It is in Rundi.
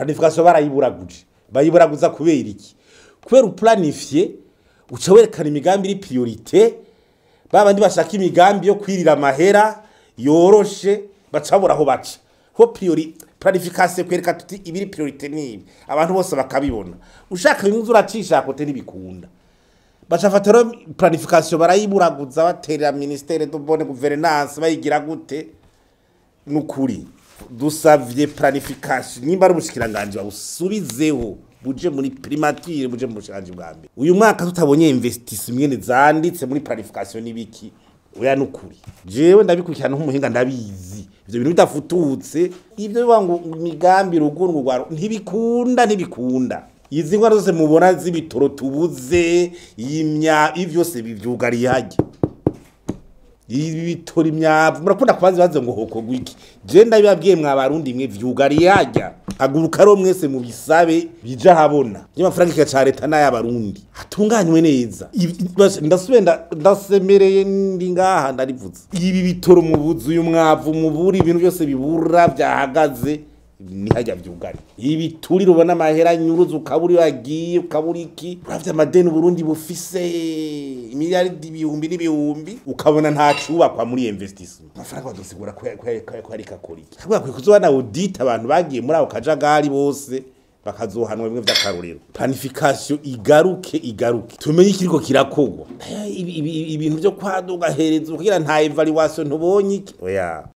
planification barayiburaguje bayiburaguza kubera iki kubera uplanifye uca werekana imigambi iri priorite babandi bashaka imigambi yo kwirira amahera yoroshe bacabura aho baca ho priori planification kwereka tuti ibiri priorite nibi abantu bose bakabibona ushaka bimwe uracisha kote ntibikunda bacafata rero planification barayiburaguza baterera ministere de bonne gouvernance bayigira gute nukuri dusavye planification nimba ari ubushikiranganje babusubizeho buje muri primature buje mu bushikiranganje bwa mbere uyu mwaka tutabonye investissement zanditse muri planification nibiki oya nukuri jewe ndabikurikirana nk'umuhinga ndabizi ivyo bintu bidafututse ivyo biba ngo imigambi ruguru rwaro ntibikunda ntibikunda izi ngwara zose mubona z'ibitoro tubuze imya ivi byose bivyugariye hajya ibi bitora imyavu murakunda kubaza ibibazo ngo hoko gwiki je ndabibabwiye mwa barundi mwe vyugariye hajya haguruka ro mwese mu bisabe bija habona y'amafaranga kika ca leta n'ay'abarundi hatunganywe neza Ibi- bas- ndasubiye nda- ndasemereye ndi ngaha ndarivuze ibi bitoro mu buzu uyu mwavu mubura ibintu byose bibura byahagaze ni hajya vyugari ibi turi rubona amahera nyuruzi ukaburi wagiye ukabura iki uravye amadeni Burundi bufise imiliyaridi ibihumbi n'ibihumbi ukabona nta cubakwa muri investissement amafaranga badusigura ko ko ko ari kakora iki kabwa kwe kuzoba na audit abantu bagiye muri ako kajagari bose bakazohanwa bimwe vy'akarorero planification igaruke igaruke tumenye ikiriko kirakogwa Eh, ibi- ibi- ibintu vyo kwaduga hereza kugira nta evaluation ntubonye iki oya